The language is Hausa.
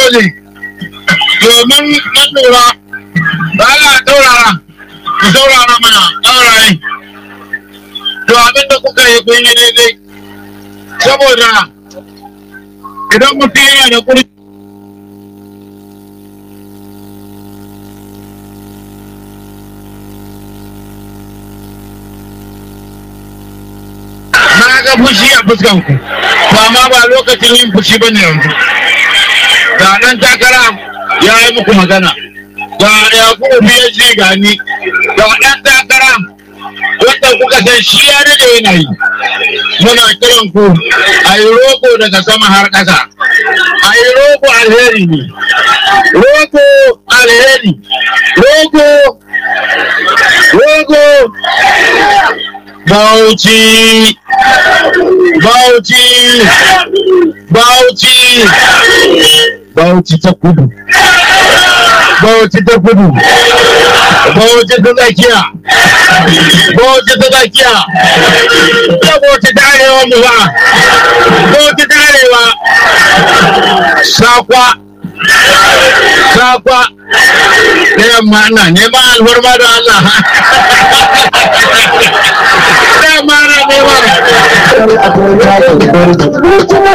gode domin mun lura ba Allah taurara ku saurara mana tauraye to abin da kuka yi kun yi daidai saboda idan mutum yana da kuri na ga fushi a fuskanku to amma ba lokacin yin fushi bane yanzu ga nan takara ya yi muku magana ga yakubu phd gani ga ɗan takara wanda kuka san shi ya rage yana yi muna kiran ku a yi roƙo daga sama har ƙasa a yi roƙo alheri ne roƙo alheri roƙo roƙo Bauchi, Bauchi, Bauchi, Bauchi ta kudu, Bauchi ta kudu, Bauchi ta tsakiya, Bauchi ta tsakiya, ta Bauchi ta arewa mu ba, Bauchi ta arewa, sakwa, sakwa, da yamma ina neman alfarma da Allah. Da mara neman.